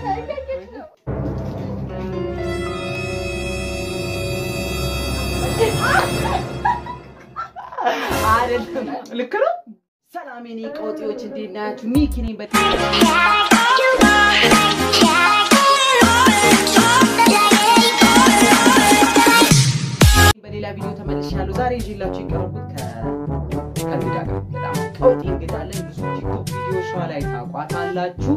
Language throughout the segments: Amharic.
አይደለም ልክ ነው። ሰላም የኔ ቀውጤዎች እንዴት ናችሁ? ሚኪ ነኝ። በጣም በሌላ ቪዲዮ ተመልሻለሁ። ዛሬ ይዤላችሁ የቀረቡት ከእንግዳ ጋር በጣም ቀውጤ እንግዳ አለን። ብዙ ቲክቶክ ቪዲዮ ሸዋ ላይ ታቋታላችሁ።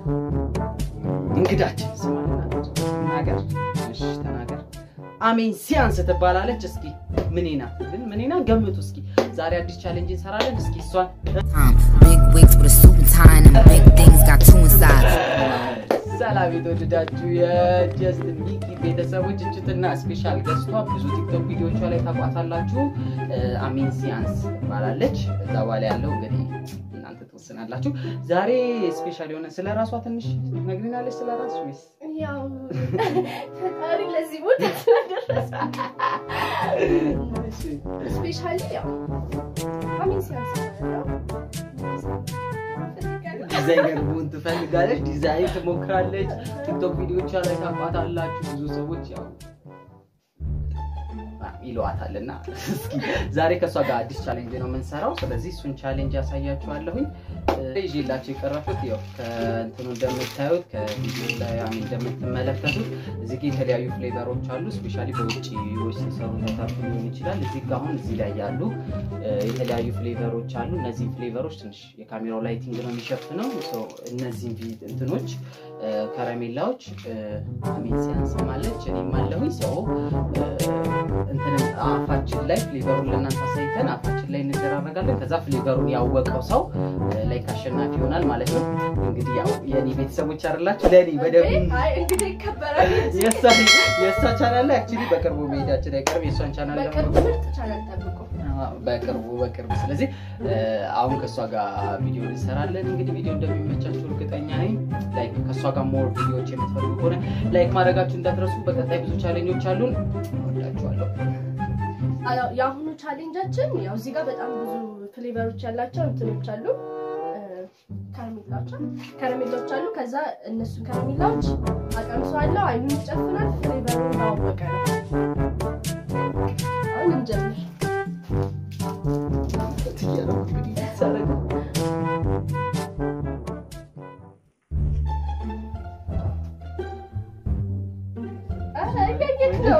እንግዳችን ስማልና ተናገር፣ እሺ ተናገር። አሜን ሲያንስ ትባላለች። እስኪ ምኔ ናት ግን ምኔ ናት ገምቱ እስኪ። ዛሬ አዲስ ቻሌንጅ እንሰራለን። እስኪ እሷን Big wigs with a suit and tie and them big things got two inside. ሰላም የተወደዳችሁ የጀስትን ሚኪ ቤተሰቦች እችትና ስፔሻል ገስቷ ብዙ ቲክቶክ ቪዲዮቿ ላይ ታቋታላችሁ። አሜን ሲያንስ ትባላለች። እዛ በኋላ ያለው እንግዲህ እናንተ ትወስናላችሁ። ዛሬ ስፔሻል የሆነ ስለ ራሷ ትንሽ ነግሪናለች። ስለ ራስ ወይስ ያው ፈጣሪ ለዚህ ቦታ ስለደረሰ ስፔሻሊ ያው አሚን ሲያንስ ነው ዲዛይነር መሆን ትፈልጋለች። ዲዛይን ትሞክራለች። ቲክቶክ ቪዲዮቿ ላይ ታቋታላችሁ። ብዙ ሰዎች ያው ይለዋታል እና እስኪ ዛሬ ከእሷ ጋር አዲስ ቻሌንጅ ነው የምንሰራው። ስለዚህ እሱን ቻሌንጅ ያሳያችኋለሁኝ። ይዤላችሁ የቀረብኩት ያው ከእንትኑ እንደምታዩት ከቪዲዮ ላይ አሚን እንደምትመለከቱት እዚህ ጋ የተለያዩ ፍሌቨሮች አሉ። ስፔሻሊ በውጭዎች ሲሰሩ ታታችሁ ሊሆን ይችላል። እዚህ ጋ አሁን እዚህ ላይ ያሉ የተለያዩ ፍሌቨሮች አሉ። እነዚህ ፍሌቨሮች ትንሽ የካሜራው ላይቲንግ ነው የሚሸፍነው። እነዚህን እንትኖች ከረሜላዎች አሚን ሲያንስ ማለች እኔም አለሁኝ ሰው እንትን አፋችን ላይ ፍሌቨሩን ለእናንተ አሳይተን አፋችን ላይ እንደራረጋለን። ከዛ ፍሌቨሩን ያወቀው ሰው ላይ አሸናፊ ይሆናል ማለት ነው። እንግዲህ ያው የእኔ ቤተሰቦች አይደላችሁ ለእኔ በደንብ አይ እንግዲህ ይከበራል የእሷ ቻናል ላይ አክቹዋሊ በቅርቡ መሄዳችን አይቀርም። የእሷን ቻናል በቅርቡ ምርጥ ቻናል ጠብቁ በቅርቡ በቅርቡ ስለዚህ አሁን ከእሷ ጋር ቪዲዮ እንሰራለን። እንግዲህ ቪዲዮ እንደሚመቻችሁ እርግጠኛ ነኝ። ላይክ ከእሷ ጋር ሞር ቪዲዮዎች የምትፈልጉ ከሆነ ላይክ ማድረጋችሁ እንዳትረሱ። በቀጣይ ብዙ ቻሌንጆች አሉን። ወዳችኋለሁ። አዎ፣ የአሁኑ ቻሌንጃችን ያው እዚህ ጋር በጣም ብዙ ፍሌቨሮች ያላቸው እንትኖች አሉ ከረሜላዎች ከረሜላዎች አሉ። ከዛ እነሱን ከረሜላዎች አቀምሰዋለሁ። አይኑን ይጨፍናል። ፍሌቨሩን ባወቀ ነው። አሁን እንጀምር። ኧረ እያየክ ነው።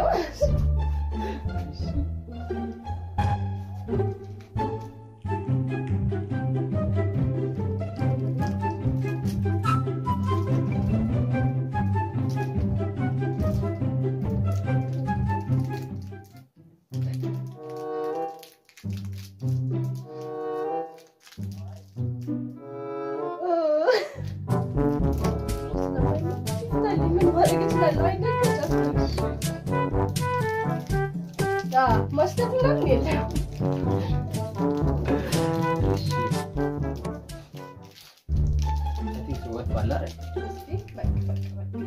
ምን ማድረግ እችላለሁ? አይነገርም። አዎ፣ ማሽተት ምናምን የለም። ወጥቷል አይደል? እስኪ በቃ በቃ በቃ።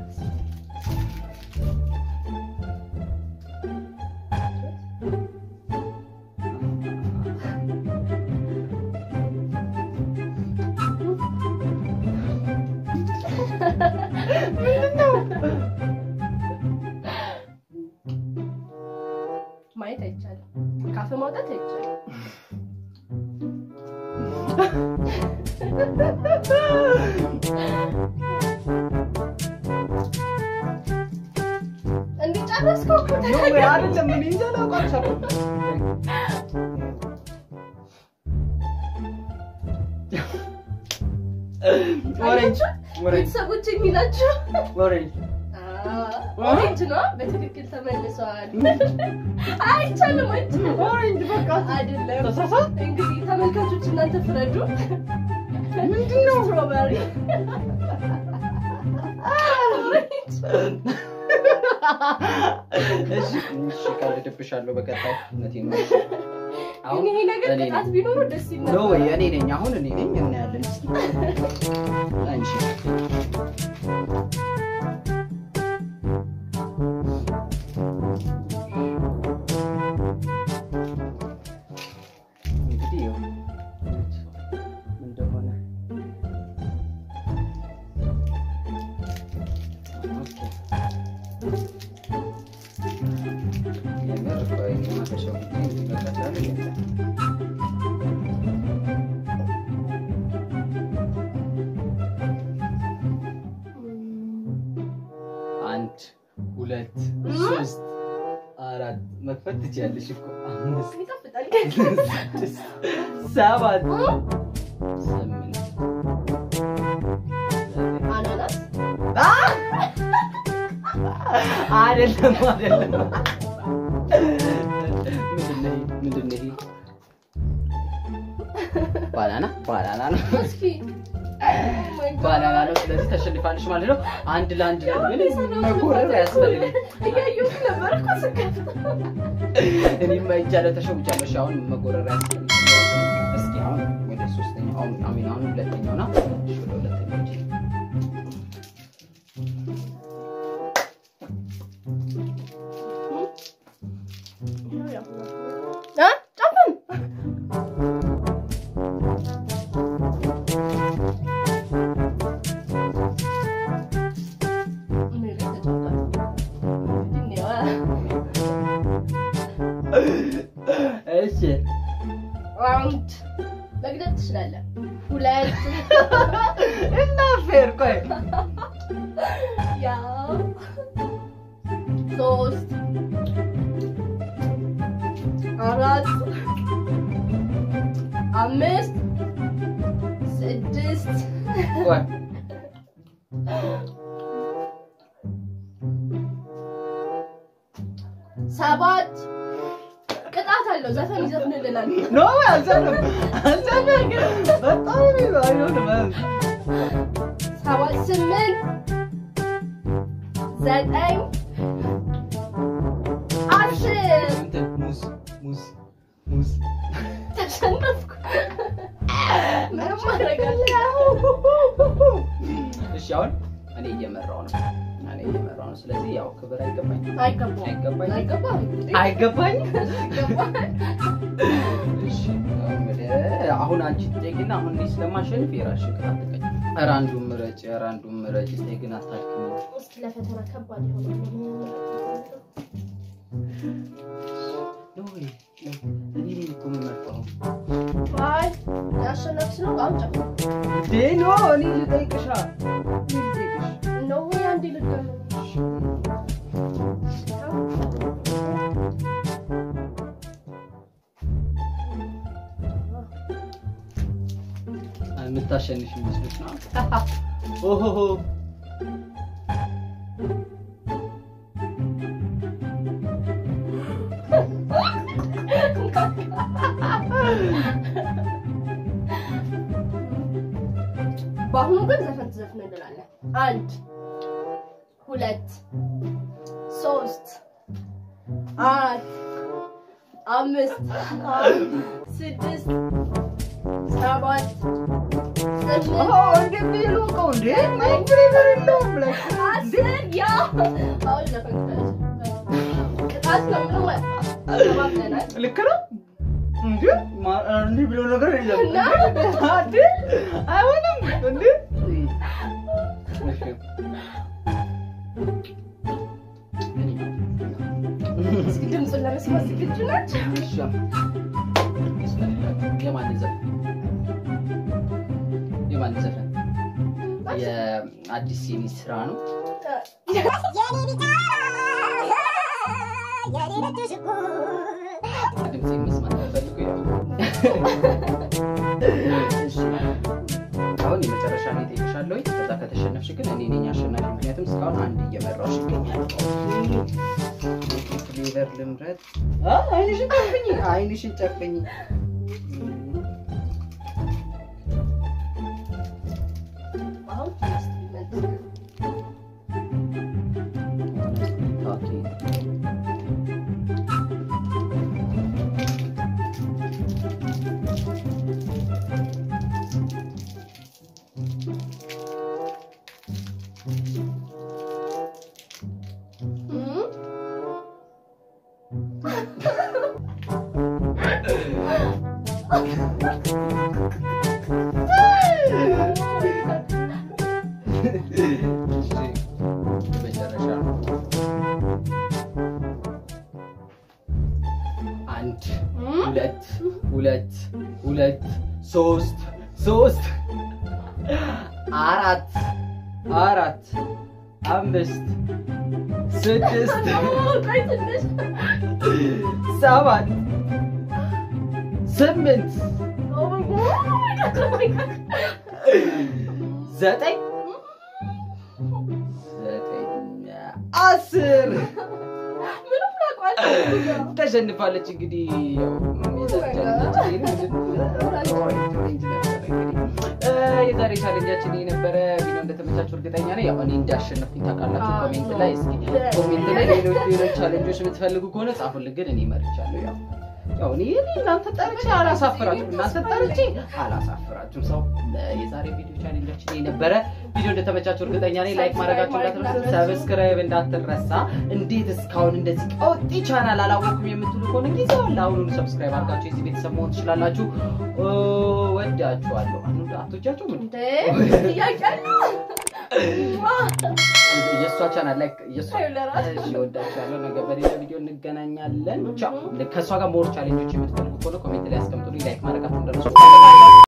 ማየት አይቻልም። ካፍ ማውጣት አይቻልም። እንዲጨረስከው እኮ ኖ ወይ አይደለም። እኔ እንጃ አላውቃቸውም። ኦሬንጅ ኦሬንጅ ቤተሰቦች የሚላቸው ኦሬንጅ ኦሬንጅ ነው። በትክክል ተመልሰዋል። አይቻልም፣ አይቻልም። ኦሬንጅ በቃ አይደለም። ተሳሳት። እንግዲህ ተመልካቾች እናንተ ፍረዱ። ምንድን ነው? ስትሮበሪ ኦሬንጅ እሺ እሺ፣ ቀልድብሻለሁ በቀጣይ እውነቴን ነው። ግን ይሄ ነገር እኔ ቅጣት ነኝ። ቢኖሩ ደስ ይል ኖ ነበር። ወይ እኔ ነኝ። አሁን እኔ ነኝ። እናያለን እስኪ አንቺ እንግዲህ ይኸው እንደሆነ የምር ቆይ ማፈሻው ጊዜ ይበቃታል የለም አንድ ሁለት ሶስት አራት መክፈት ትችያለሽ እኮ አምስት ይጣፍጣል። ስድስት ሰባት ስምንት ዘጠኝ አናናስ አይደለም አይደለም። ምንድን ነው ይሄ? ምንድን ነው ይሄ? ባናና ባናና ነው እስኪ Oh my God. ባናና ነው። ስለዚህ ተሸንፋለች ማለት ነው። አንድ ለአንድ ነው። ምንም መጎረር አያስፈልግም። እያየሁት ነበር እኮ ስከፍት። እኔም አይቻለሁ ተሸውቻለሁ። እሺ አሁን መጎረር አያስፈልግም። እስኪ አሁን ወደ ሶስተኛው አሁን አሚን አሁን ሁለተኛው ና እሺ ወደ ሁለተኛው ሂጂ። አ? ጨፍን። እኔ ላይ ተጨፍቷል። እንግዲህ ነው። እሺ አንድ መግደል ትችላለህ። ሁለት እና ፌር ቆይ ያው ሶስት አራት አምስት ስድስት ቆይ ሰባት ቅጣት አለው። ዘፈን ይዘፍንልናል። ኖ አልዘለም አልዘለም በጣም አይሆንም ሰባት ስምንት ዘጠኝ አስር እንትን ሙዝ ሙዝ ሙዝ ተሸነፍኩ። ምንም ማድረግ አልችልም። እሺ አሁን እኔ እየመራው ነው እኔ እየመራው ነው ስለዚህ ያው ክብር አይገባኝም አይገባም አይገባኝም አይገባም አይገባኝም አይገባም። እሺ አሁን ወደ- አሁን አንቺ ትጠይቂና አሁን እኔ ስለማሸንፍ የራስሽን ቅጣት ትቀጭ ኧረ አንዱን ምረጭ ኧረ አንዱን ምረጭ ተይ ግን አታድክሚ እስኪ ለፈተና ከባድ የሆነ ኖ ወይ እኔ ነኝ እኮ የምመርጠው አይ ያሸነፍሽ ነው። አሁን ጨፍር እንዴ ኖ እኔ ልጠይቅሻ እኔ ልጠይቅሽ ነው አንዴ ልድገም። የምታሸንፍ ይመስልሽ ነው ኦሆሆ በአሁኑ ግን ዘፈን ትዘፍንልናለህ። አንድ ሁለት ሶስት አራት አምስት ስድስት ሰባት ስምንት አስር ያ አሁን ዘፈን ክፈት። ቅጣት ነው ምንም አይጠፋም። ተባብለናል። ልክ ነው እንዴ ማ- እንዲህ ብሎ ነገር የለም እና? እንዴ አይሆንም እንዴ እሺ። እስኪ ድምፁን ለመስማት ዝግጁ ናቸው? እሺ። የማን ዘፈን የማን ዘፈን የአዲስ ሲኒ ስራ ነው ድምፅ መስማት ፈልጉ እሺ አሁን የመጨረሻ ነው እጠይቅሻለሁ ከዛ ከተሸነፍሽ ግን እኔ ነኝ አሸናፊ ምክንያቱም እስካሁን አንድ እየመራሁሽ ይገኛል ፍሌቨር ልምረጥ አ፣ አይንሽን ጨፍኝ አይንሽን ጨፍኝ አሁን ኢንስትሩመንት ኦኬ እም? እሺ፣ መጨረሻ ነው ሁለት ሶስት ሶስት አራት አራት አምስት ስድስት ቆይ ትንሽ ሰባት ስምንት ኦ ማይ ጋድ ኦ ማይ ጋድ ዘጠኝ ዘጠኝ አስር ምንም ላቋል ተሸንፋለች። እንግዲህ ያው የዛሬ ቻሌንጃችን የነበረ ቪዲዮ እንደተመቻችሁ እርግጠኛ ነኝ። ያው እኔ እንዳሸነፍኩኝ ታውቃላችሁ። ኮሜንት ላይ እስኪ ኮሜንት ላይ ሌሎች ሌሎች ቻሌንጆች የምትፈልጉ ከሆነ ጻፉልን። ግን እኔ መርቻለሁ። ያው ያው እኔ እኔ እናንተ ጠርቼ አላሳፍራችሁም፣ እናንተ ጠርቼ አላሳፍራችሁም። ሰው የዛሬ ቪዲዮ ቻሌንጃችን የነበረ ቪዲዮ እንደተመቻችሁ እርግጠኛ ነኝ። ላይክ ማድረጋችሁ እንዳትረሳ፣ ሰብስክራይብ እንዳትረሳ። እንዴት እስካሁን እንደዚህ ቀውጢ ቻናል አላወቅኩም የምትሉ ከሆነ ጊዜው አለ። አሁኑኑ ሰብስክራይብ አድርጋችሁ የዚህ ቤተሰብ መሆን ትችላላችሁ። ወዳችኋለሁ። አቶቻችሁ ምን እንዴ ጥያቄ አለ የእሷ ቻናል ላይ የእሷ አዩ ለራስ እሺ፣ ወዳችኋለሁ። ነገ በሌላ ቪዲዮ እንገናኛለን። ቻው። ከእሷ ጋር ሞር ቻሌንጆች የምትፈልጉ ከሆነ ኮሜንት ላይ አስቀምጡልኝ። ላይክ ማድረጋችሁ እንደረሱ